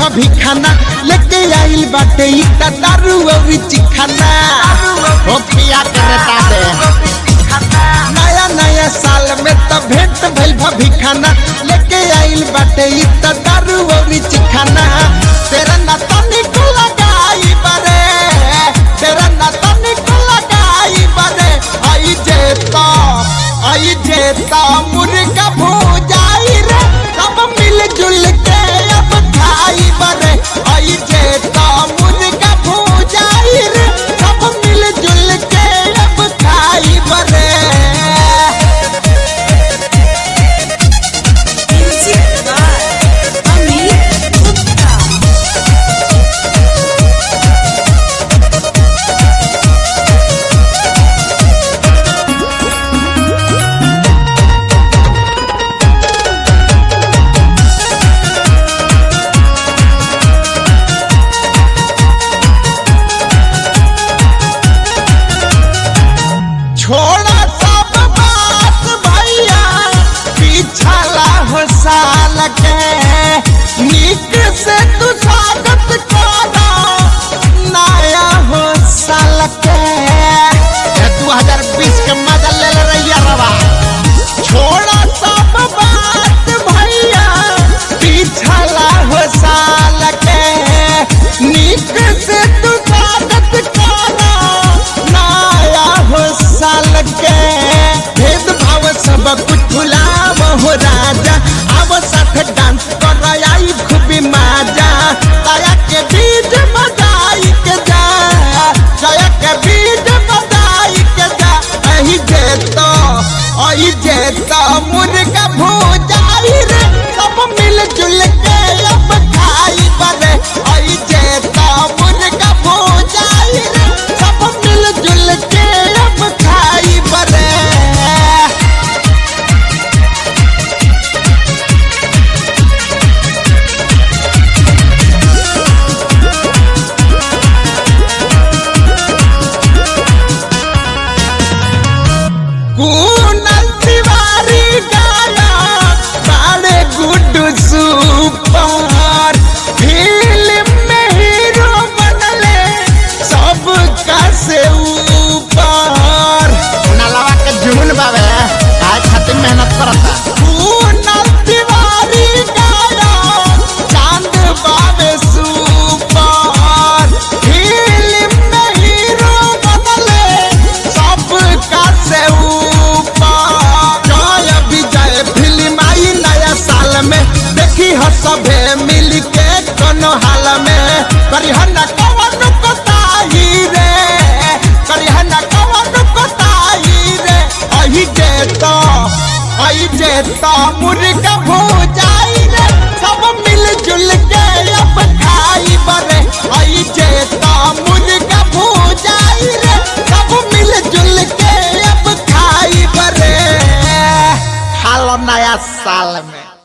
भाभी खाना लेके आइल बाटे ई त दारू अउरी चिखाना हो पिया के नेता दे नया नया साल में त भेंट भइल भाभी खाना लेके आइल बाटे ई त दारू अउरी चिखाना तेरा ना तनिक लगाई बरे तेरा ना तनिक लगाई बरे आई जेता आई जेता मुर्गा भूजाई रे सब मिल जुल के अब खाई बरे आई जेता मुर्गा भूजाई रे सब मिल जुल के अब खाई बरे Music by Amit Gupta. छोड़ा सब बात भैया पिछला हो साल के नीक से तू स्वागत करा नया हो साल के दू हजार बीस के मजा ले ले रैया रवा छोड़ा सब बात भैया पिछला हो साल के नीक से तू स्वागत करा नया हो साल के भेदभाव सब कुछ भुलाव हो राजा अब साथ डांस कर आई खूबी माजा ताया के बीज बजाई के जा जया के बीज बजाई के जा अही जेतो अही जेतो मुर्गा भूजाई रे सब मिल जुल के अब खाई बरे अही जेतो मुर्गा भूजाई रे सब मिल जुल के अब खाई बरे कुनल तिवारी गाया बाड़े गुड्डू सुपर फिल्म में हीरो बनले सब का से ऊपर नलवा के जुनून बाबे आज खातिर मेहनत करता कुनल तिवारी गाया चांद बाबे सुपर फिल्म में हीरो बनले सब का से ऊपर जय विजय फिल्म आई नया साल में देखी हो सभे